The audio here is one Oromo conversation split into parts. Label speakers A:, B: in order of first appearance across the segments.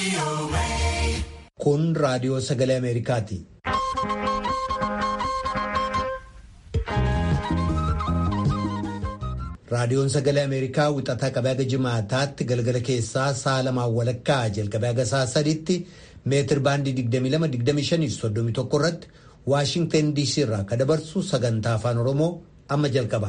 A: Kun raadiyoo sagalee Ameerikaati. Raadiyoon sagalee Ameerikaa wixataa qabee haga jimaataatti galgala keessaa sa'a lamaan walakkaa jalqabee haga sa'a sadiitti meetir baandii 22-25-31 irratti Waashintan DC irraa kan dabarsu sagantaa afaan Oromoo amma jalqaba.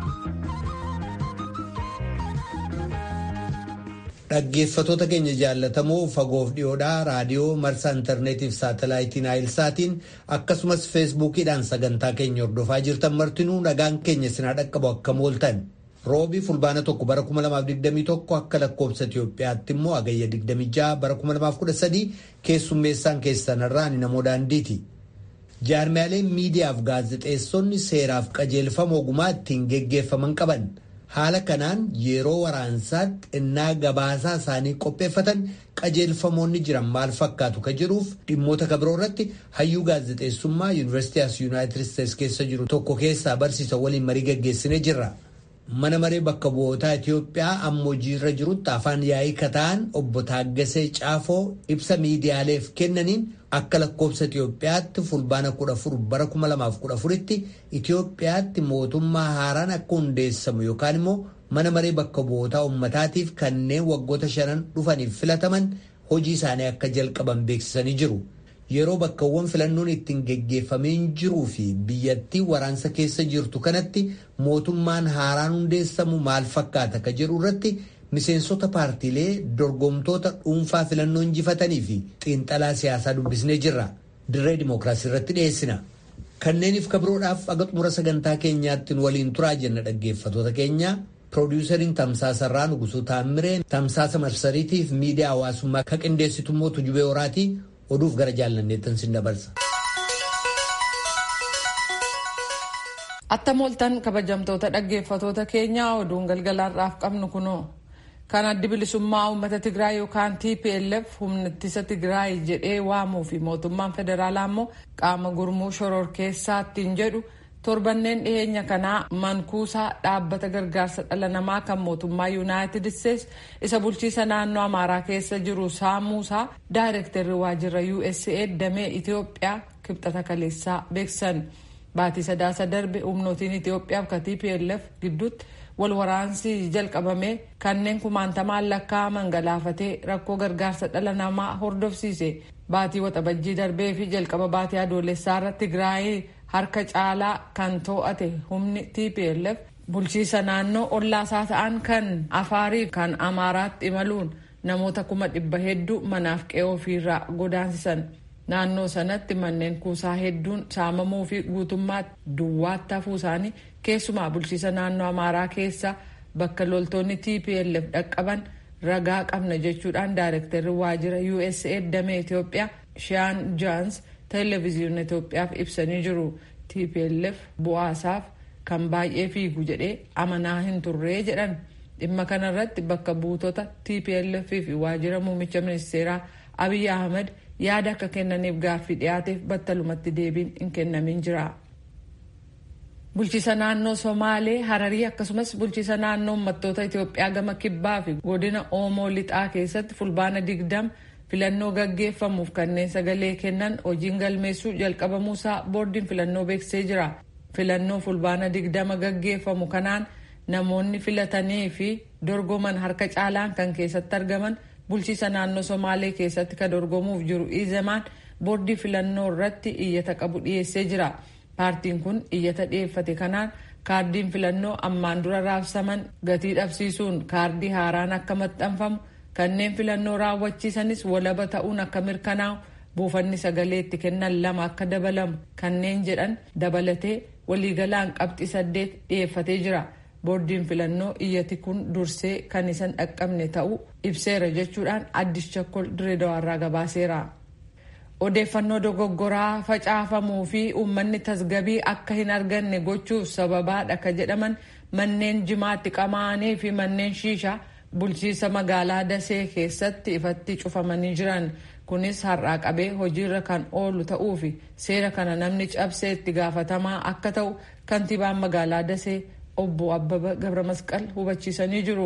A: Dhaggeeffatoota keenya jaallatamoo fagoof dhiyoodhaa raadiyoo marsaa intarneetiif saatalaayitiin naayilsaatiin akkasumas feesbuukiidhaan sagantaa keenya hordofaa jirtan martinuu nagaan keenya sinaa dhaqqabu akka mooltan. roobii fulbaana tokko bara 2021 akka lakkoobsa Itoophiyaatti immoo agayya 26 bara 2013 keessummeessaan keessanirraa ni namoo daandiiti. Jaarmiyaaleen miidiyaaf gaazexeessonni seeraaf qajeelfama ogumaa ittiin geggeeffaman qaban haala kanaan yeroo waraansaatti innaa gabaasaa isaanii qopheeffatan qajeelfamoonni jiran maal fakkaatu ka jiruuf dhimmoota kabiroo irratti hayyuu gaazexeessummaa yuunivarsiitii as yuunaayitid isteetsi keessa jiru tokko keessaa barsiisa waliin marii geggeessinee jirra. Mana maree bakka bu'ootaa Itoophiyaa amma hojiirra jirutti afaan yaa'ii kataan obbo Taaggasee Caafoo ibsa miidiyaaleef kennaniin akka lakkoobsa Itoophiyaatti fulbaana kudha afur bara kuma lamaaf kudha afuritti Itoophiyaatti mootummaa haaraan akka hundeessamu yookaan immoo mana maree bakka bu'ootaa uummataatiif kanneen waggoota shanan dhufaniif filataman hojii isaanii akka jalqaban beeksisanii jiru. Yeroo bakkawwan filannoon ittiin geggeeffameen jiruu fi biyyattii waraansa keessa jirtu kanatti mootummaan haaraan hundeessamu maal fakkaata ka jedhu irratti miseensota paartiilee dorgomtoota dhuunfaa filannoo injifatanii fi xiinxalaa siyaasaa dubbisnee jirra. Dirree dimookiraasii irratti dhiyeessina. Kanneeniif kabiroodhaaf aga xumura sagantaa keenyaatti waliin turaa jenna dhaggeeffatoota keenya. Piroodyusariin Tamsaasa Irraa Nugusuu Taammiree Tamsaasa Marsariitiif miidiyaa hawaasummaa ka qindeessitummoo Tujubee Horaatii oduuf gara jaallanneettan sin dabarsa.
B: Attam ooltan kabajamtoota dhaggeeffatoota keenyaa oduun galgalaarraaf qabnu kunoo kan addi bilisummaa uummata Tigraay yookaan TPLF humna ittisa Tigraay jedhee waamuu fi mootummaan federaalaa immoo qaama gurmuu shororkeessaattiin jedhu torbanneen dhiyeenya kanaa mankuusaa dhaabbata gargaarsa dhala namaa kan mootummaa yuunaayitid isteetsi isa bulchiisa naannoo amaaraa keessa jiru saamuusaa daayirektarri waajjira USAID damee Itoophiyaa kibxata kaleessaa beeksisan. Baatii sadaasa darbe humnootiin Itoophiyaaf ka TPLF gidduutti wal waraansi jalqabame kanneen kumaantamaan lakkaa'aman galaafatee rakkoo gargaarsa dhala namaa hordofsiise. Baatii waxabajjii darbee fi jalqaba baatii adoolessaa irratti Tigraay harka caalaa kan to'ate humni TPLF bulchiisa naannoo ollaasaa ta'an kan afaarii kan amaaraatti imaluun namoota kuma dhibba hedduu manaaf qe'ee ofiirraa godaansisan. Naannoo sanatti manneen kuusaa hedduun saamamuu fi guutummaatti duwwaatti hafuu isaanii keessumaa bulchiisa naannoo amaaraa keessa bakka loltoonni TPLF dhaqqaban ragaa qabna jechuudhaan daayirektarri waajjira USAID damee Itoophiyaa Shaan Jaans televezyiina Itoophiyaaf ibsanii jiru. TPLF bu'aasaaf kan baay'ee fiigu jedhee amanaa hin turree jedhan dhimma kanarratti bakka buutota TPLF fi waajjira muummicha ministeeraa Abiy Ahmed yaada akka kennaniif gaaffii dhiyaateef battalumatti deebiin hin kennamin jira. Bulchiisa naannoo Somaalee Hararii akkasumas bulchiisa naannoo uummattoota Itoophiyaa gama kibbaa fi godina Oomoo lixaa keessatti fulbaana digdam filannoo gaggeeffamuuf kanneen sagalee kennan hojiin galmeessuu jalqabamuusaa boordiin filannoo beeksisee jira. Filannoo fulbaana digdama gaggeeffamu kanaan namoonni filatanii fi dorgoman harka caalaan kan keessatti argaman bulchiisa naannoo somaalee keessatti kan dorgomuuf jiru izemaan boordii filannoo irratti iyyata qabu dhiyeessee jira paartiin kun iyyata dhiyeeffate kanaan kaardiin filannoo ammaan dura raabsaman gatii dhabsiisuun kaardii haaraan akka maxxanfamu kanneen filannoo raawwachiisanis walaba ta'uun akka mirkanaa'u buufanni sagalee itti kennan lama akka dabalamu kanneen jedhan dabalatee waliigalaan qabxii saddeet dhiyeeffatee jira. boordiin filannoo iyyati kun dursee kan isan dhaqqabne ta'uu ibseera jechuudhaan addis chakkol direedawaarraa gabaaseera. odeeffannoo dogoggoraa facaafamuu fi uummanni tasgabii akka hin arganne gochuuf sababaadha ka jedhaman manneen jimaatti qamaanii fi manneen shiishaa bulchiisa magaalaa dasee keessatti ifatti cufamanii jiran kunis har'aa qabee hojiirra kan oolu ta'uu fi seera kana namni cabsee itti gaafatamaa akka ta'u kantiibaan magaalaa dasee obbo Abbaba Gabra Masqal hubachiisanii jiru.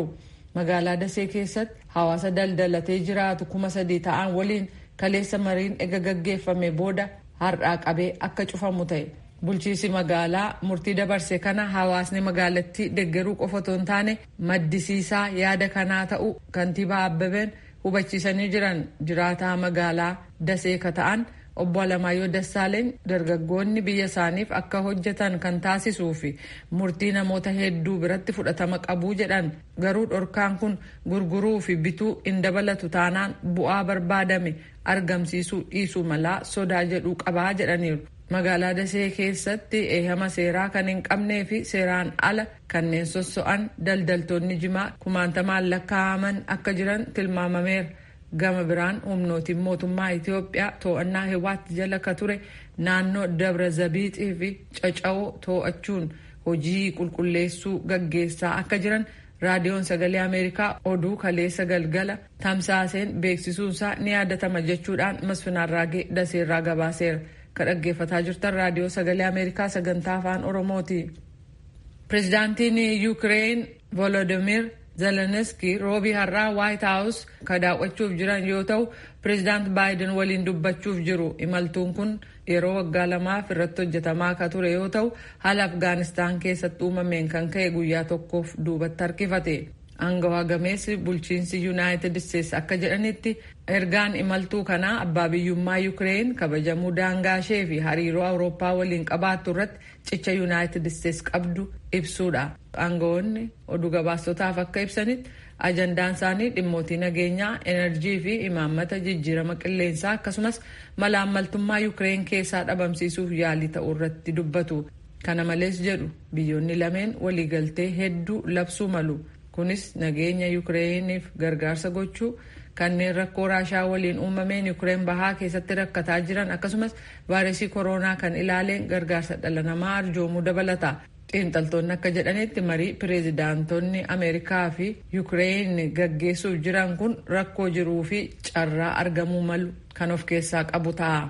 B: magaalaa dasee keessatti hawaasa daldalatee jiraatu kuma sadii ta'an waliin kaleessa mariin ega gaggeeffame booda har'aa qabee akka cufamu ta'e bulchiisi magaalaa murtii dabarse kana hawaasni magaalattii deggeruu qofa otoo hin taane maddisiisaa yaada kanaa ta'u kantiibaa abbabeen hubachiisanii jiran jiraataa magaalaa dasee ka ta'an obbo Alamaayyoo Dassaaleeny dargaggoonni biyya isaaniif akka hojjetan kan taasisuu fi murtii namoota hedduu biratti fudhatama qabuu jedhan garuu dhorkaan kun gurguruu fi bituu hin dabalatu taanaan bu'aa barbaadame argamsiisuu dhiisuu malaa sodaa jedhuu qabaa jedhaniiru. magaalaa dasee keessatti eehama seeraa kan hin qabnee fi seeraan ala kanneen sosso'an daldaltoonni jimaa kumaantamaan lakkaa'aman akka jiran tilmaamameera. gama biraan humnootiin mootummaa Itoophiyaa to'annaa hewaatti jala ka ture naannoo dabra zabiixii fi caca'oo to'achuun hojii qulqulleessuu gaggeessaa akka jiran raadiyoon sagalee ameerikaa oduu kaleessa galgala tamsaaseen beeksisuunsaa ni yaadatama jechuudhaan masfinaarraagee daseerraa gabaaseera ka dhaggeeffataa jirtan raadiyoo sagalee ameerikaa sagantaa afaan oromooti. pirezidaantiin yuukireen volodimir Zeleniski roobii har'aa White House ka daawwachuuf jiran yoo ta'u pireezidaant Baayiden waliin dubbachuuf jiru. Imaltuun kun yeroo waggaa lamaaf irratti hojjetamaa ka ture yoo ta'u haala Afgaanistaan keessatti uumameen kan ka'e guyyaa tokkoof duubatti harkifate. Aangawaa gameessi bulchiinsi Yuunaayitid Isteetsi akka jedhanitti ergaan imaltuu kanaa abbaa biyyummaa Yuukireen kabajamuu daangaa ishee fi hariiroo Awurooppaa waliin qabaattu irratti cicha Yuunaayitid Isteetsi qabdu ibsuudha. Aangawoonni oduu gabaastotaaf akka ibsanitti ajandaan isaanii dhimmootii nageenyaa, enerjii fi imaammata jijjiirama qilleensaa akkasumas malaammaltummaa Yuukireen keessaa dhabamsiisuuf yaalii ta'uu irratti dubbatu. Kana malees jedhu biyyoonni lameen waliigaltee hedduu labsuu malu. Kunis nageenya Yuukireeniif gargaarsa gochuu kanneen rakkoo raashaa waliin uumameen Yuukireen bahaa keessatti rakkataa jiran akkasumas vaayiresii koronaa kan ilaaleen gargaarsa dhala namaa arjoomuu dabalata. xiinxaltoonni akka jedhanitti marii pireezidaantonni ameerikaa fi yuukireen gaggeessuuf jiran kun rakkoo jiruu fi carraa argamuu malu kan of keessaa qabu ta'a.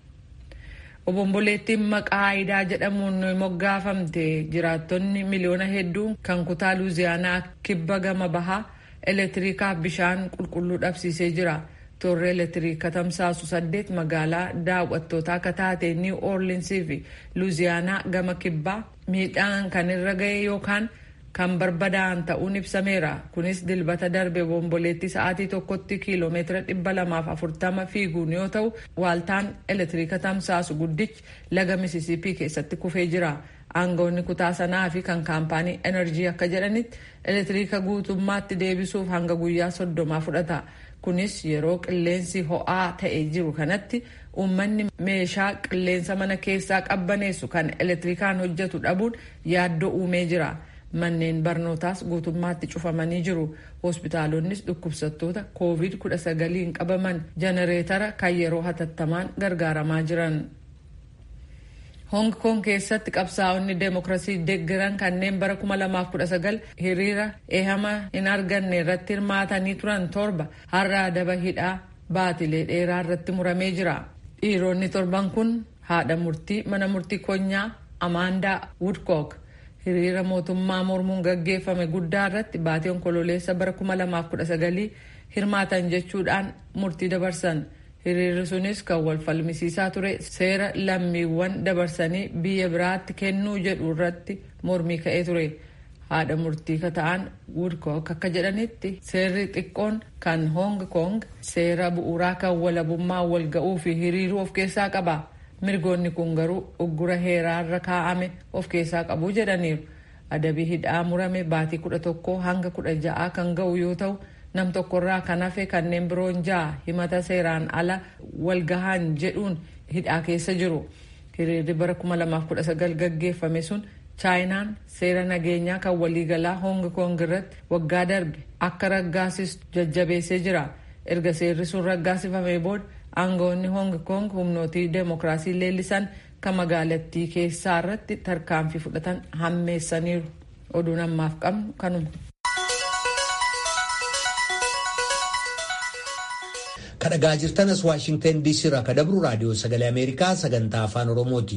B: obomboleettiin maqaa aayidaa jedhamuun moggaafamte jiraattonni miliyoona hedduu kan kutaa luuziyaanaa kibba gama bahaa elektiriikaaf bishaan qulqulluu dhabsiisee jira. Toorri elektiriika tamsaasu saddeet magaalaa daawwattootaa akka taate niw oorlinsii fi luuziyaanaa gama kibbaa miidhaan kan irra ga'e yookaan kan barbadaa'an ta'uun ibsameera. Kunis dilbata darbe bomboleetti sa'aatii tokkotti kiiloomeetira dhibba lamaaf afurtama fiiguun yoo ta'u waaltaan elektiriika tamsaasu guddichi laga misisiipii keessatti kufee jira. Aangawoonni kutaa sanaa fi kan kaampaanii enerjii akka jedhanitti elektiriika guutummaatti deebisuuf hanga guyyaa soddomaa fudhata. Kunis yeroo qilleensi ho'aa ta'e jiru kanatti uummanni meeshaa qilleensa mana keessaa qabbaneessu kan elektirikaan hojjetu dhabuun yaaddoo uumee jira. Manneen barnootaas guutummaatti cufamanii jiru. Hospitaalonnis dhukkubsattoota COVID-19 qabaman jenereetara kan yeroo hatattamaan gargaaramaa jiran. Hong Kong keessatti qabsaa'onni deemokiraasii deeggaran kanneen bara 2019 hiriira eehama hin arganne irratti hirmaatanii turan torba har'a adaba hidhaa baatilee dheeraa irratti muramee jira. Dhiironni torban kun haadha murtii mana murtii konyaa Amaandaa Woodcock hiriira mootummaa mormuun gaggeeffame guddaa irratti baatii onkololeessa bara 2019 hirmaatan jechuudhaan murtii dabarsan. hiriirri sunis kan wal falmisiisaa ture seera lammiiwwan dabarsanii biyya biraatti kennuu jedhu irratti mormii ka'ee ture haadha murtii kata'an woodcock akka jedhanitti seerri xiqqoon kan hong kong seera bu'uuraa kan walabummaa wal ga'uu fi hiriiruu of keessaa qaba mirgoonni kun garuu uggura heeraarra kaa'ame of keessaa qabu jedhaniiru adabii hidhaa murame baatii kudha tokkoo hanga kudha ja'aa kan ga'u yoo ta'u nam tokkorraa kan hafe kanneen biroon ja'a himata seeraan ala walgahan jedhuun hidhaa keessa jiru. Hiriirri bara 2019 gaggeeffame sun chaayinaan seera nageenyaa kan waliigalaa Hong Kong irratti waggaa darbe akka raggaasistu jajjabeessee jira. Erga seerri sun raggaasifamee booda aangawoonni Hong Kong humnootii deemokiraasii leellisan kan magaalattii keessaa irratti tarkaanfii fudhatan hammeessaniiru. Oduun ammaaf qabnu kanuma.
A: kadhagaa jirtanas waashingten diisii irraa ka dabru raadiyoo sagalee ameerikaa sagantaa afaan oromooti.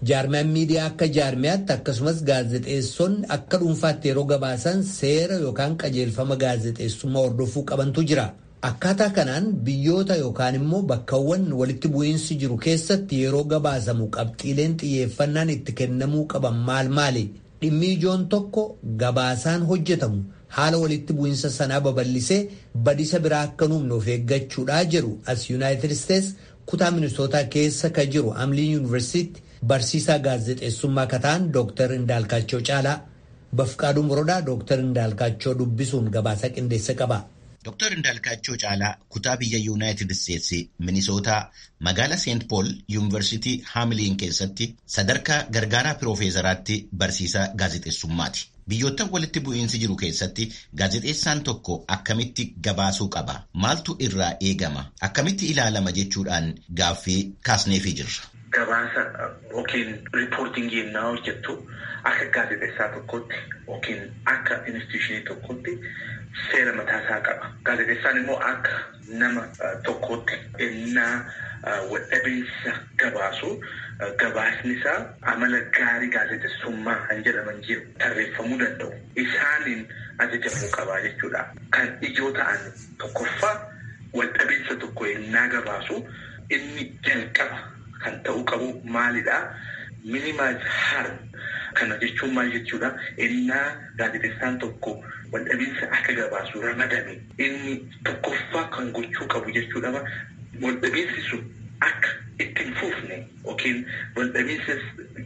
A: Jaarmiyaan miidiyaa akka jaarmiyaatti akkasumas gaazexeessonni akka dhuunfaatti yeroo gabaasan seera yookaan qajeelfama gaazexeessummaa hordofuu qabantu jira. Akkaataa kanaan biyyoota yookaan immoo bakkawwan walitti bu'iinsi jiru keessatti yeroo gabaasamu qabxiileen xiyyeeffannaan itti kennamuu qaban maal maali? Dhimmi ijoon tokko gabaasaan hojjetamu haala walitti bu'iinsa sanaa babal'isee badisa biraa akka nuumne of eeggachuudhaa jedhu as Yuunaayitid Isteets kutaa ministootaa keessa ka jiru Amlii Yuunivarsiitii barsiisaa gaazexeessummaa kataan Dooktar Indaalkaachoo Caalaa. Bafqaaduu Morodaa Dooktar Indaalkaachoo dubbisuun gabaasa qindeessa qaba.
C: Dr. Indaalkaachoo Caalaa kutaa biyya Yuunaayitid Isteetsi Minisootaa magaala Seent Pool Yuunivarsiitii Haamiliin keessatti sadarkaa gargaaraa piroofeesaraatti barsiisaa gaazexeessummaati. Biyyoottan walitti bu'iinsi jiru keessatti gaazexeessaan tokko akkamitti gabaasuu qaba? Maaltu irraa eegama? Akkamitti ilaalama jechuudhaan gaaffii kaasneefii jirra.
D: Gabaasa yookiin riippoortingii yennaa hojjettu akka gaazexeessaa tokkotti yookiin akka instituushinii tokkotti seera mataasaa qaba. Gaazexeessaan immoo akka nama tokkotti ennaa wadhabeessa gabaasu gabaasni isaa amala gaarii gaazexeessummaa kan jedhaman jiru tarreeffamuu danda'u. Isaaniin ajajamuu qabaa jechuudha. Kan ijoo ta'an tokkoffaa wadhabeessa tokko ennaa gabaasu inni jalqaba kan ta'uu qabu maalidhaa? Minimize harm. Kana jechuun maal jechuudha? Ennaa gaazexeessaan tokko waldhabiinsa akka gabaasu ramadame inni tokkoffaa kan gochuu qabu jechuudha. Waldhabiinsi sun akka ittiin fufne yookiin waldhabiinsa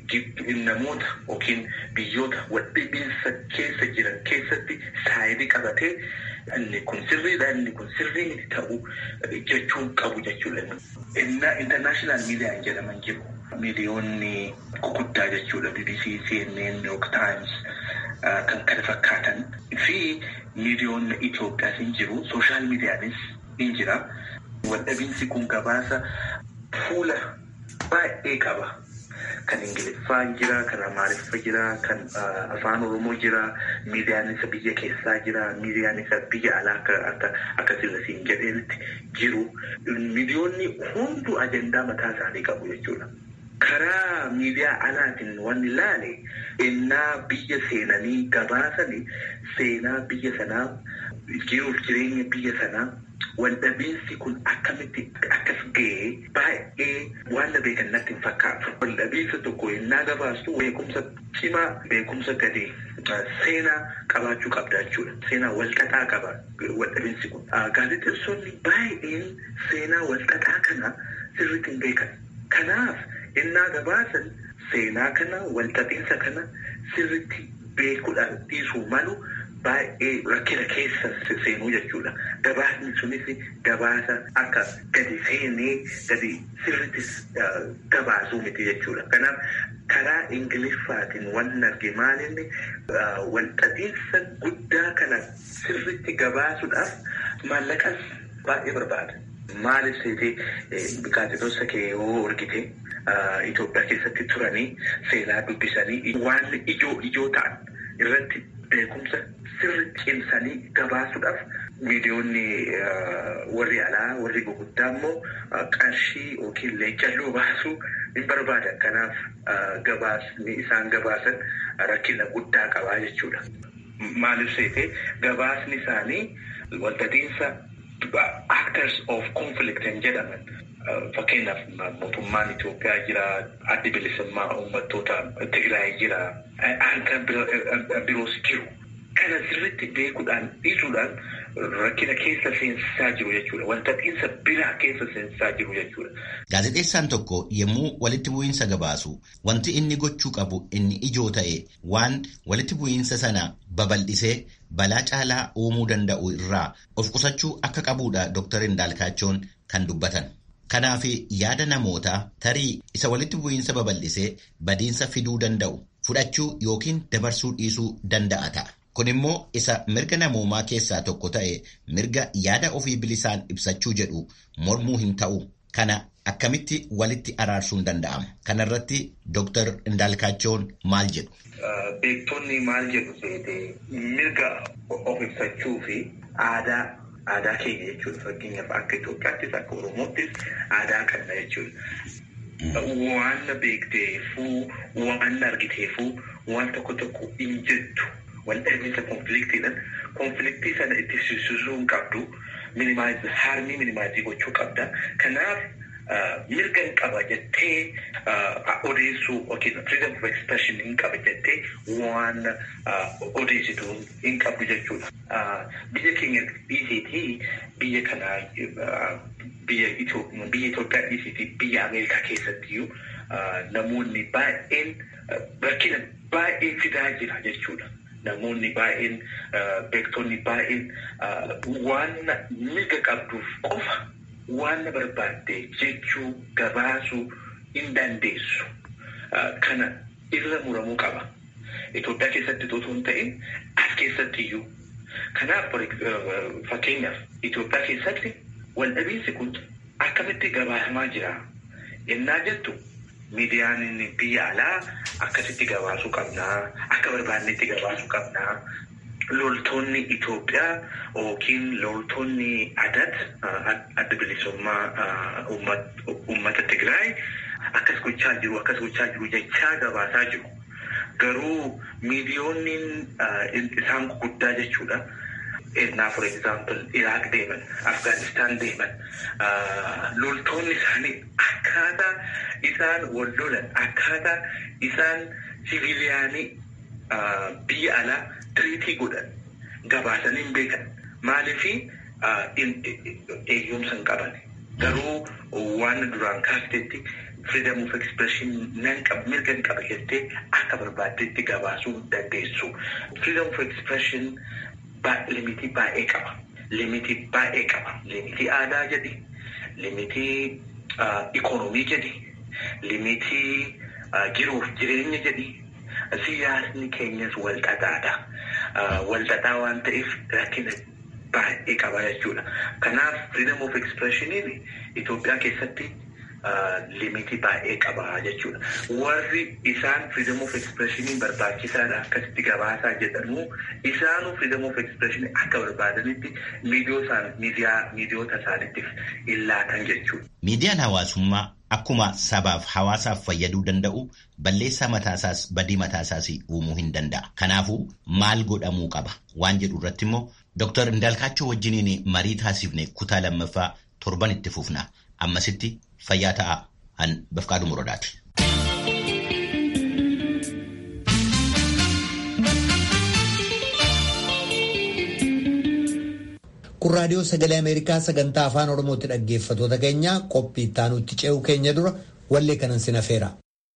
D: namoota yookiin biyyoota waldhabiinsa keessa jiran keessatti saayidii qabatee inni kun sirriidha inni kun sirrii miti ta'uu jechuu qabu jechuudha. Innaa intarnaashinaal miidiyaan jedhaman jiru. Miidiyoonni guguddaa jechuudha. BBC, CNN, New York Times kan kana fakkaatan fi miidiyoonni Itoophiyaas hin jiru. Sooshaal miidiyaanis hin jira. Waldhabiinsi kun gabaasa fuula baay'ee qaba. Kan Ingiliffaa jira, kan Amaariffaa jira, kan Afaan Oromoo jira, miidiyaan isa biyya keessaa jira, miidiyaan isa biyya alaa akka akka sirrisiin jedheetti jiru. Miidiyoonni hunduu ajandaa mataa isaanii qabu jechuudha. Karaa miidiyaa alaatiin wanni ilaale ennaa biyya seenanii gabaasanii seenaa biyya sanaa jiruuf jireenya biyya sanaa waldhabiinsi kun akkamitti akkas ga'ee baay'ee waan na beekan natti hin fakkaatu. Waldhabiinsa tokko ennaa gabaastu beekumsa cimaa beekumsa gadi seenaa qabaachuu qabda jechuudha. Seenaa walxaxaa qaba waldhabiinsi kun. Gaazexeessonni baay'een seenaa walxaxaa kana sirriitti hin beekan. Kanaaf ennaa gabaasan seenaa kana walxaxiinsa kana sirriitti beekuudhaan dhiisuu malu baay'ee rakkina keessa seenuu jechuudha. Gabaasni sunis gabaasa akka gadi seenee gadi sirriittis gabaasuu miti jechuudha. Kanaaf karaa Ingiliffaatiin waan arge maalinni walxaxiinsa guddaa kana sirriitti gabaasuudhaaf maallaqas baay'ee barbaada. Maaliif seetee gaazexeessa kee yoo argite Itoophiyaa keessatti turanii seenaa dubbisanii waan ijoo ijoo ta'an irratti beekumsa sirri cimsanii gabaasuudhaaf miidiyoonni warri alaa warri gurguddaa immoo qarshii yookiin leencalloo baasuu hin barbaadan. Kanaaf gabaasni isaan gabaasan rakkina guddaa qabaa jechuudha. Maaliif seetee gabaasni isaanii walxaxiinsa actors of conflict hin jedhaman. Fakkeenyaaf mootummaan Itoophiyaa jira, addi bilisummaa uummattoota Tigraay jira, harka biroos jiru. Kana sirriitti beekuudhaan dhiisuudhaan rakkina keessa seensisaa jiru jechuudha. Walxaxiinsa biraa keessa seensisaa jiru jechuudha.
C: Gaazexeessaan tokko yommuu walitti bu'iinsa gabaasu wanti inni gochuu qabu inni ijoo ta'e waan walitti bu'iinsa sana babal'isee balaa caalaa uumuu danda'u irraa of qusachuu akka qabuudha Dr. Indaalkaachoon kan dubbatan. Kanaaf yaada namootaa tarii isa walitti bu'iinsa babal'isee badiinsa fiduu danda'u fudhachuu yookiin dabarsuu dhiisuu danda'a ta'a. Kun immoo isa mirga namoomaa keessaa tokko ta'e mirga yaada ofii bilisaan ibsachuu jedhu mormuu hin ta'u. Kana akkamitti walitti araarsuun danda'ama? Kana irratti Dr. Indaalkaachoon maal jedhu?
D: Beektonni maal jedhu seetee mirga of ibsachuu fi aadaa aadaa keenya jechuudha. Fakkeenyaaf akka Itoophiyaattis akka Oromoottis aadaa qabna jechuudha. waan beekteefuu waan argiteefuu waan tokko tokko hin jettu wal dhabinsa konfliktiidhaan konfliktii sana itti sisisuu hin qabdu minimaayiz harmii minimaayiz gochuu qabda kanaaf mirga hin qaba jettee odeessuu yookiin freedom of expression hin qaba jettee waan odeessitu hin qabdu jechuudha. Biyya keenya dhiisiitii biyya kanaa biyya Itoophiyaa dhiisiitii biyya Ameerikaa keessattiyyuu namoonni baay'een rakkina baay'ee fidaa jira jechuudha. Namoonni baay'een beektonni baay'een waan mirga qabduuf qofa waan barbaadde jechuu gabaasuu hin dandeessu. Kana irra muramuu qaba. Itoophiyaa keessatti otoo hin ta'in as keessatti iyyuu. Kanaaf fakkeenyaaf Itoophiyaa keessatti waldhabiinsi kun akkamitti gabaasamaa jira. Yennaa jettu miidiyaan biyya alaa akkasitti gabaasuu qabnaa, akka barbaadnetti gabaasuu qabnaa. Loltoonni Itoophiyaa yookiin loltoonni adat adda bilisummaa uummata Tigraay akkas gochaa jiru akkas gochaa jiru jechaa gabaasaa jiru. Garuu miidiyoonni isaan guddaa jechuudha. Ennaa for example Iraaq deeman, Afgaanistaan deeman, loltoonni isaanii akkaataa isaan wal lolan, akkaataa isaan siviiliyaanii biyya alaa tiriitii godhan gabaasanii hin beekan. Maaliifi eeyyamsa hin qaban. Garuu waan duraan kaaftetti freedom of expression nan qaba mirga hin qaba jettee akka barbaaddetti gabaasuu dandeessu. Freedom of expression limitii baay'ee qaba. Limitii baay'ee qaba. Limitii aadaa jedhi. Limitii ikoonomii jedhi. Limitii jiruuf jireenya jedhi. Siyaasni keenyas walxaxaadha. Walxaxaa waan ta'eef rakkina baay'ee qaba jechuudha. Kanaaf freedom of expressioniin Itoophiyaa keessatti limitii baay'ee qaba jechuudha. Warri isaan freedom of expressioniin barbaachisaadha akkasitti gabaasaa jedhamu isaanuu freedom of expressionii akka barbaadanitti miidiyoota isaaniitiif hin laatan jechuudha.
C: Miidiyaan hawaasummaa akkuma sabaaf hawaasaaf fayyaduu danda'u balleessaa mataasaas badii mataasaas uumuu hin danda'a. Kanaafuu maal godhamuu qaba waan jedhu irratti immoo Dr. Indaalkaachoo wajjiniin marii taasifne kutaa lammaffaa torban itti fufna. Ammasitti fayyaa ta'a an bafqaadhu muradaati.
A: Kun raadiyoo sagalee Ameerikaa sagantaa afaan Oromootti dhaggeeffatoota keenya qophii ittaanutti ce'uu keenya dura wallee kanan sin afeera.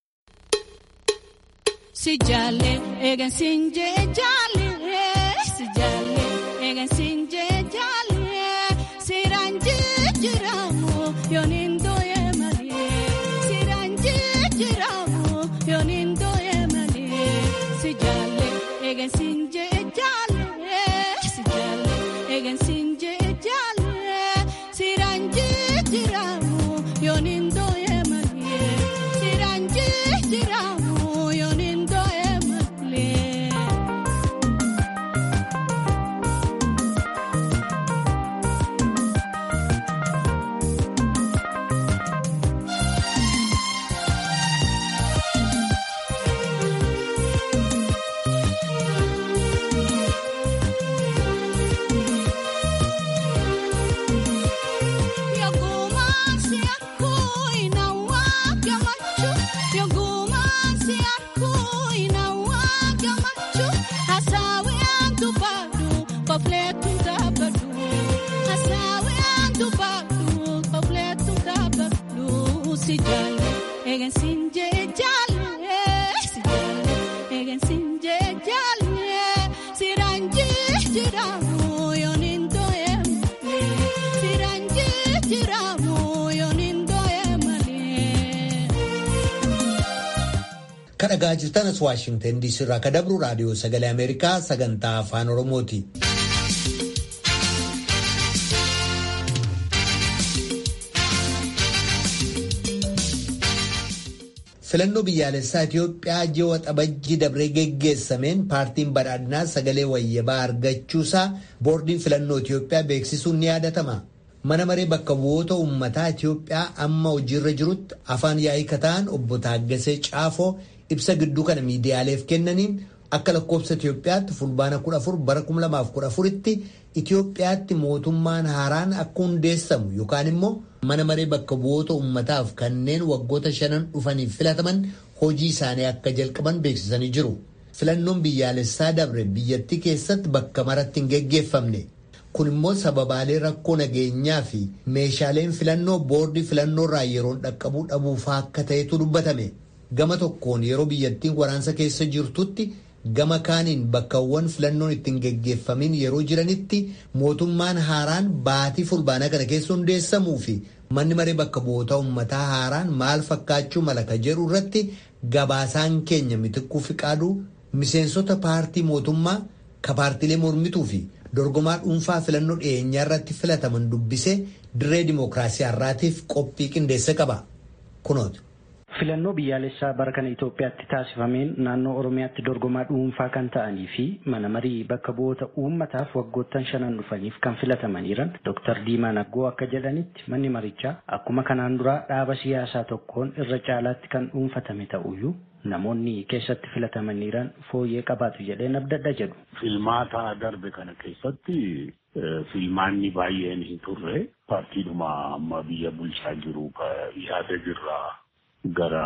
E: Si jaalle eegan siin jee jaalle si jaalle eegan siin jee jaalle siraan jijjiiramu yooniin dooyee malee siraan jijjiiramu yooniin dooyee malee si jaalle eegan siin jee jaalle si jaalle eegan siin jee jaalle siraan jijjiiramu yooniin dooyee malee siraan jijjiiramu yooniin dooyee malee. Yogumaansi akkoo inawaa gamachuu yogumaansi akkoo inawaa gamachuu hasaaween dubbadhu qofleetu dhaabbadhu hasaaween dubbadhu qofleetu dhaabbadhu si jaalle eegan siin jee jaalle si jaalle eegan siin jee jaalle siraan jijjiiramu yooniin dooyee malee siraan jijjiiramu yooniin dooyee malee.
A: Kadhagaa jirtanas Waashingtan DC irraa ka dabru raadiyoo sagalee Ameerikaa sagantaa afaan Oromooti. Filannoo biyyaalessaa Itoophiyaa ji'a waxabajjii dabree geggeessameen paartiin badhaadhinaa sagalee wayyabaa argachuusaa boordiin filannoo Itoophiyaa beeksisuun ni yaadatama. mana maree bakka bu'oota uummataa Itoophiyaa amma hojiirra jirutti afaan yaa'ii kataan obbo Taaggasee Caafoo ibsa gidduu kana miidiyaaleef kennaniin akka lakkoofsa Itoophiyaatti fulbaana 14 bara 2014tti Itoophiyaatti mootummaan haaraan akka hundeessamu yookaan immoo mana maree bakka bu'oota uummataaf kanneen waggoota shanan dhufaniif filataman hojii isaanii akka jalqaban beeksisanii jiru. Filannoon biyyaalessaa dabre biyyattii keessatti bakka maratti hin geggeeffamne. Kun immoo sababaalee rakkoo nageenyaa fi meeshaaleen filannoo boordii filannoo irraa yeroon dhaqqabuu dhabuufaa akka ta'etu dubbatame. Gama tokkoon yeroo biyyattiin waraansa keessa jirtutti gama kaaniin bakkawwan filannoon ittiin geggeeffamin yeroo jiranitti mootummaan haaraan baatii fulbaanaa kana keessa hundeessamuu fi manni maree bakka bu'oota uummataa haaraan maal fakkaachuu mala ka jedhu irratti gabaasaan keenya mitikkuu fi qaaduu miseensota paartii mootummaa ka paartiilee mormituu fi dorgomaa dhuunfaa filannoo dhiyeenyaa irratti filataman dubbisee dirree dimookiraasii har'aatiif qophii qindeesse qaba. Kunooti.
F: Filannoo biyyaalessaa bara kana Itoophiyaatti taasifameen naannoo Oromiyaatti dorgomaa dhuunfaa kan ta'anii fi mana marii bakka bu'oota uummataaf waggoottan shanan dhufaniif kan filatamaniiran Dr. Diimaa Naggoo akka jedhanitti manni marichaa akkuma kanaan duraa dhaaba siyaasaa tokkoon irra caalaatti kan dhuunfatame ta'uyyuu namoonni keessatti filatamaniiran fooyyee qabaatu jedheen abdadha jedhu.
G: Filmaata darbe kana keessatti filmaanni baay'een hin turre paartiidhuma amma biyya bulchaa jiru yaada jirraa gara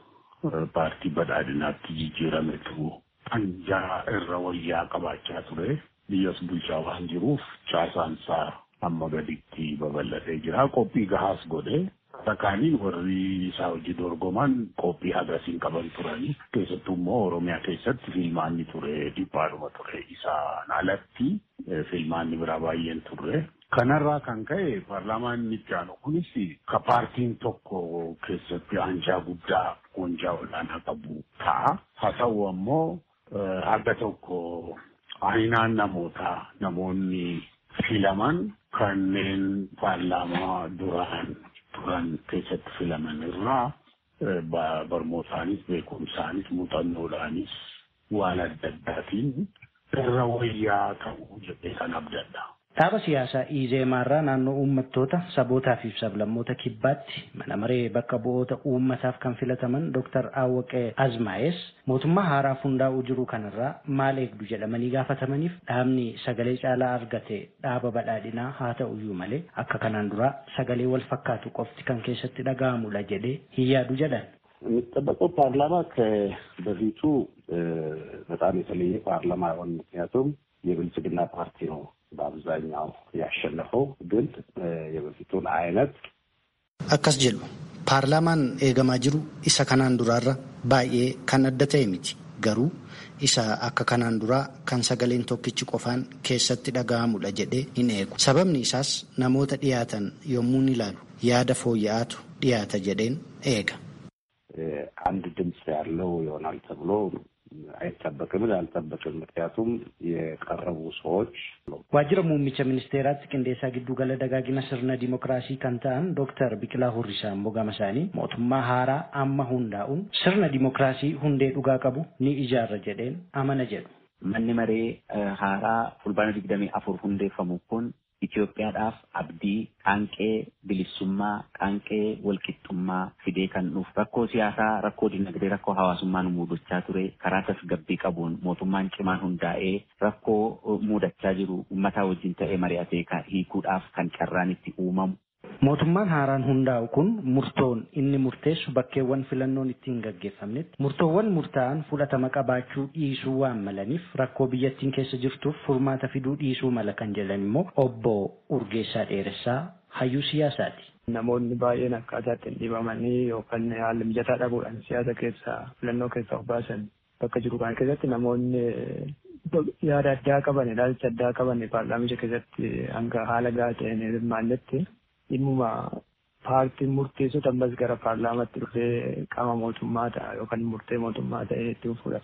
G: paartii badhaadhinaatti jijjiirametu hanjaa irra wayyaa qabaachaa ture biyyas bulchaa waan jiruuf caasaansaa amma gaditti babal'atee jira qophii gahaas godhe Takkaaniin warri isaa hojii dorgoman qophii hagasiin qaban turani. Keessattuu immoo Oromiyaa keessatti filmaanni ture dhiphaadhuma ture. Isaan alatti filmaanni biraa baay'een turre. Kanarraa kan ka'e paarlaamaan itti aanu kunis ka paartiin tokko keessatti aanjaa guddaa goonjaa olaanaa qabu ta'a. Haa ta'u ammoo haga tokko aynaan namootaa namoonni filaman kanneen paarlaamaa duraan turan keessatti filaman irraa barmootaanis beekumsaanis muuxannoodhaanis waan adda addaatiin irra wayyaa ta'uu jedhee kan abdadha.
F: Dhaaba siyaasaa Izeemaarraa naannoo uummattoota sabootaa fi sablammoota kibbaatti mana maree bakka bu'oota uummataaf kan filataman Dr. Awwaqee Azmaayes mootummaa haaraaf hundaa'uu jiru kanarraa maal eegdu jedhamanii gaafatamaniif dhaabni sagalee caalaa argate dhaaba badhaadhinaa haa ta'uyyuu malee akka kanaan duraa sagalee wal fakkaatu qofti kan keessatti dhaga'amudha jedhee hin yaadu jedhan.
G: የሚጠበቀው ፓርላማ ከበፊቱ በጣም የተለየ ፓርላማ አይሆን ምክንያቱም የብልጽግና ፓርቲ ነው በአብዛኛው ያሸነፈው ግን የበፊቱን አይነት
F: akkas jedhu paarlaamaan eegamaa jiru isa kanaan duraarra baay'ee kan adda ta'e miti garuu isa akka kanaan duraa kan sagaleen tokkichi qofaan keessatti dhaga'amudha jedhee hin eegu sababni isaas namoota dhiyaatan yommuu ilaalu yaada fooyya'aatu dhiyaata jedheen eega.
G: አንድ ድምፅ ያለው ይሆናል ተብሎ አይጠበቅም አልጠበቅም። ምክንያቱም የቀረቡ ሰዎች
F: waajjira muummicha ministeeraatti qindeessaa giddu gala dagaagina sirna dimookiraasii kan ta'an dooktar Biqilaa Hurrisaa immoo gama isaanii mootummaa haaraa amma hundaa'uun sirna dimookiraasii hundee dhugaa qabu ni ijaarra jedheen amana jedhu.
H: Manni maree haaraa fulbaana digdamii afur hundeeffamu kun Itoophiyaadhaaf abdii qaanqee bilisummaa qaanqee walqixxummaa fidee kan dhufu rakkoo siyaasaa rakkoo dinagdee rakkoo hawaasummaa nu mudachaa ture karaa tasgabbii qabuun mootummaan cimaan hundaa'ee rakkoo mudachaa jiru uummataa wajjin ta'ee mari'atee hiikuudhaaf kan carraan itti uumamu.
F: Mootummaan haaraan hundaa'u kun murtoon inni murteessu bakkeewwan filannoon ittiin gaggeeffamnetti murtoowwan murtaa'an fudhatama qabaachuu dhiisuu waan malaniif rakkoo biyyattiin keessa jirtuuf furmaata fiduu dhiisuu mala kan jedhan immoo obbo Urgeessaa Dheeressaa hayyuu siyaasaati.
I: Namoonni baay'een akkaataa ittiin dhibamanii yookaan haala mijataa dhabuudhaan siyaasa keessaa filannoo keessaa of baasan bakka jiru kana keessatti namoonni yaada addaa qaban ilaalcha addaa qaban paarlaamicha keessatti hanga haala gahaa ta'een hirmaannetti dhimmuma paartiin murteessotu ammas gara paarlaamaatti dhufee qaama mootummaa ta'a yookaan murtee mootummaa ta'ee itti fuudhaaf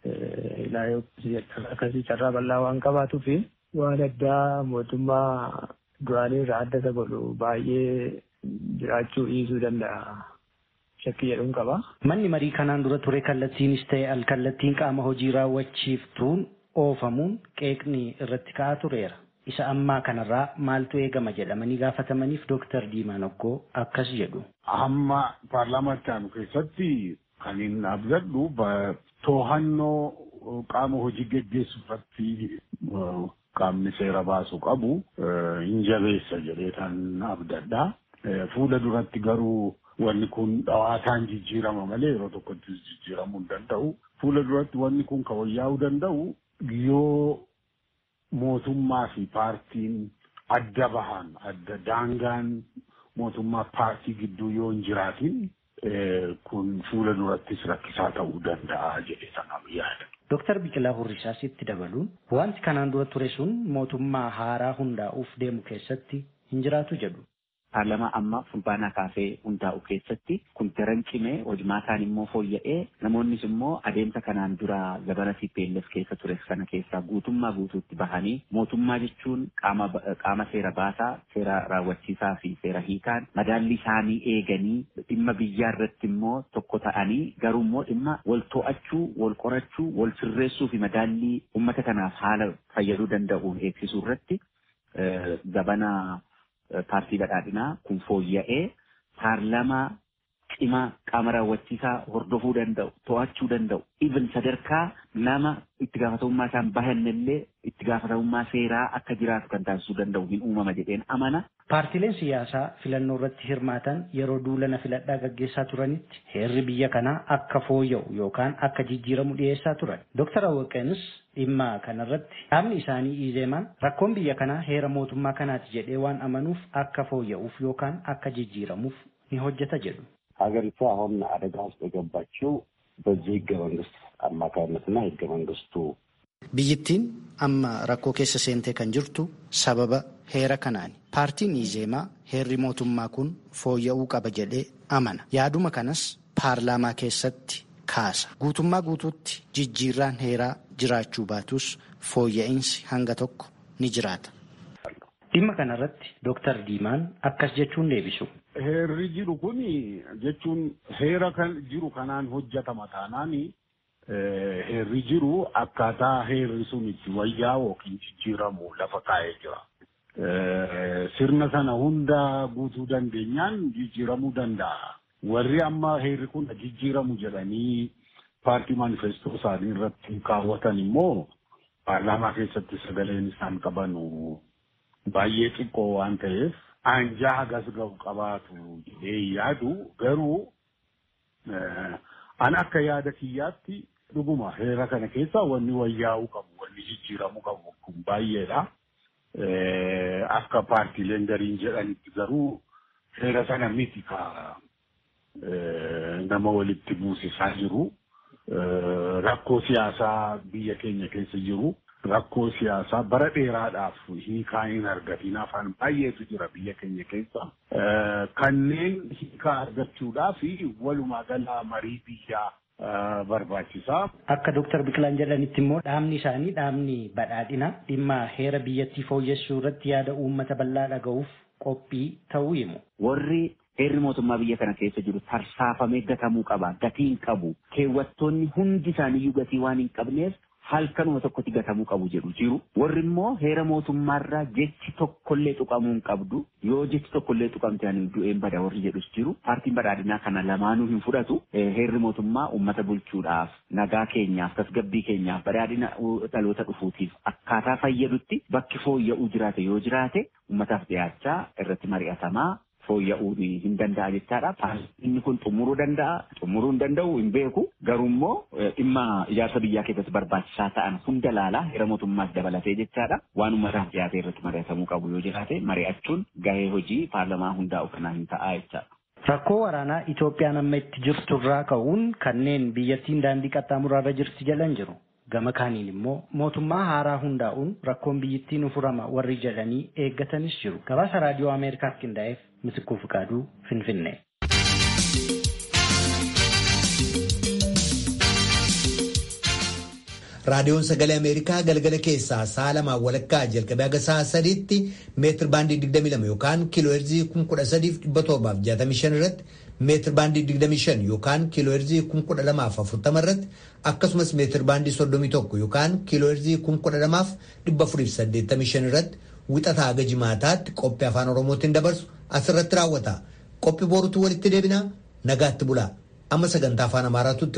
I: ilaalee akkasii carraa bal'aa waan qabaatuu fi waan addaa mootummaa duraanii irraa adda isa godhu baay'ee jiraachuu dhiisuu danda'a. Shakkii jedhuun qaba.
F: Manni marii kanaan dura ture kallattiinis ta'e alkallattiin qaama hojii raawwachiiftuun oofamuun qeeqni irratti ka'aa tureera. isa ammaa kanarraa maaltu eegama jedhamanii gaafatamaniif Dooktar Diimaa Noggoo akkas jedhu.
G: Amma paarlaamaatti aanu keessatti kan hin abdadhu to'annoo qaama hojii geggeessu irratti qaamni seera baasu qabu hin jabeessa jedhee kan abdadha. Fuula duratti garuu wanni kun dhawaataan jijjiirama malee yeroo tokkotti jijjiiramuu hin danda'u. Fuula duratti wanni kun kan wayyaa'uu danda'u yoo mootummaa fi paartiin adda bahan adda daangaan mootummaa paartii gidduu yoo hin jiraatin kun fuula durattis rakkisaa ta'uu danda'a jedhee sanaaf yaada.
F: Dooktar Biqilaa Hurrisaas itti dabaluun wanti kanaan dura ture sun mootummaa haaraa hundaa'uuf deemu keessatti hin jiraatu jedhu.
H: Paarlamaa amma fulbaanaa kaasee hundaa'u keessatti kun daran cimee hojmaataan immoo fooyya'ee namoonnis immoo adeemsa kanaan dura zabana TPLF keessa ture sana keessaa guutummaa guutuutti bahanii mootummaa jechuun qaama qaama seera baasaa seera raawwachiisaa fi seera hiikaan madaalli isaanii eeganii dhimma biyyaa irratti immoo tokko ta'anii garuu immoo dhimma wal to'achuu wal qorachuu wal sirreessuu fi madaallii uummata kanaaf haala fayyaduu danda'uun eegsisuu irratti zabana paartii badhaadhinaa kun fooyya'ee paarlamaa cimaa qaama raawwachiisaa hordofuu danda'u to'achuu danda'u even sadarkaa nama itti gaafatamummaa isaan bahannillee itti gaafatamummaa seeraa akka jiraatu kan taasisuu danda'u hin uumama jedheen amana.
F: Paartileen siyaasaa filannoo irratti hirmaatan yeroo duulana filadhaa gaggeessaa turanitti heerri biyya kanaa akka fooyya'u yookaan akka jijjiiramu dhiyeessaa turan. Dooktar Awwaqeenis dhimma kanarratti dhaabni isaanii iizeemaan rakkoon biyya kanaa heera mootummaa kanaati jedhee waan amanuuf akka fooyya'uuf yookaan akka jijjiiramuuf ni hojjeta jedhu.
J: ሀገሪቱ አሁን አደጋ ውስጥ የገባችው በዚህ ህገ መንግስት አማካይነትና ህገ መንግስቱ
F: biyyittiin amma rakkoo keessa seentee kan jirtu sababa heera kanaani paartiin iizeemaa heerri mootummaa kun fooyya'uu qaba jedhee amana yaaduma kanas paarlaamaa keessatti kaasa guutummaa guutuutti jijjiirraan heeraa jiraachuu baatus fooyya'insi hanga tokko ni jiraata. dhimma kanarratti dooktar diimaan akkas jechuun deebisu.
G: Heerri jiru kun jechuun heera kan jiru kanaan hojjetama taanaan heerri jiru akkaataa heerri sun itti wayyaa'u yookiin jijjiiramu lafa kaa'ee jira. Sirna sana hunda guutuu dandeenyaan jijjiiramuu danda'a. Warri amma heerri kun jijjiiramu jedhanii paartii maanifestoo isaanii irratti kaawwatan immoo paarlaamaa keessatti sagaleen isaan qabanu baay'ee xiqqoo waan ta'eef aanjaa hagas ga'u qabaatu jedhee yaadu garuu an akka yaada kiyyaatti dhuguma heera kana keessa wanni wayyaa'uu qabu wanni jijjiiramuu qabu kun baay'eedha. Akka paartiileen gariin jedhanitti garuu heera sana miti ka nama walitti buusisaa jiru. Rakkoo siyaasaa biyya keenya keessa jiru. rakkoo siyaasaa bara dheeraadhaaf hiikaa hin argatiin afaan baay'eetu jira biyya keenya keessa. Kanneen hiikaa argachuudhaaf walumaa gala marii biyyaa barbaachisaa.
F: Akka Dooktar Biqilaan jedhanitti immoo dhaabni isaanii dhaabni badhaadhina dhimma heera biyyattii fooyyessuu irratti yaada uummata bal'aa dhaga'uuf qophii ta'uu himu.
H: Warri heerri mootummaa biyya kana keessa jiru tarsaafamee gatamuu qaba. Gatii hin qabu. Keewwattoonni hundi isaaniiyyuu gatii waan hin qabneef halkanuma tokkotti gatamuu qabu jedhu jiru. Warri immoo heera mootummaarraa jechi tokkollee tuqamuu hin qabdu. Yoo jechi tokkollee tuqamte ani du'een bada warri jedhus jiru. Paartiin badhaadhinaa kana lamaanuu hin fudhatu. Heerri mootummaa uummata bulchuudhaaf, nagaa keenyaaf, tasgabbii keenyaaf, badhaadhina dhaloota dhufuutiif akkaataa fayyadutti bakki fooyya'uu jiraate yoo jiraate uummataaf dhiyaachaa irratti mari'atamaa fooyya'uu hin danda'a jechaadha. Inni kun xumuruu danda'a, xumuruu hin danda'u hin beeku. Garuu immoo dhimma ijaarsa biyyaa keessatti barbaachisaa ta'an hunda laalaa heera mootummaas dabalatee jechaadha. Waan uummataaf dhiyaate irratti mari'atamuu qabu yoo jiraate mari'achuun gahee hojii paarlamaa hundaa'u kanaa hin ta'a jechaadha.
F: Rakkoo waraanaa Itoophiyaan amma itti jirturraa ka'uun kanneen biyyattiin daandii qaxxaamuraarra jirti jedhan jiru. Gama kaaniin immoo mootummaa haaraa hundaa'uun rakkoon biyyattii nu furama warri jedhanii eeggatanis jiru. Gabaasa raadiyoo Ameerikaaf qindaa'eef Misikuu Fiqaaduu Finfinnee.
A: raadiyoon sagalee ameerikaa galgala keessaa sa'a lamaan walakkaa jalqabee haga sa'a sadiitti meetir baandii 22 yookaan kiilooherzii 13765 irratti meetir baandii 25 yookaan kiilooherzii 12040 irratti akkasumas meetir baandii 31 yookaan kiilooherzii 12485 irratti wixataa haga jimaataatti qophii afaan oromootiin dabarsu asirratti raawwata qophii boruutti walitti deebinaa nagaatti bulaa amma sagantaa afaan amaaraatu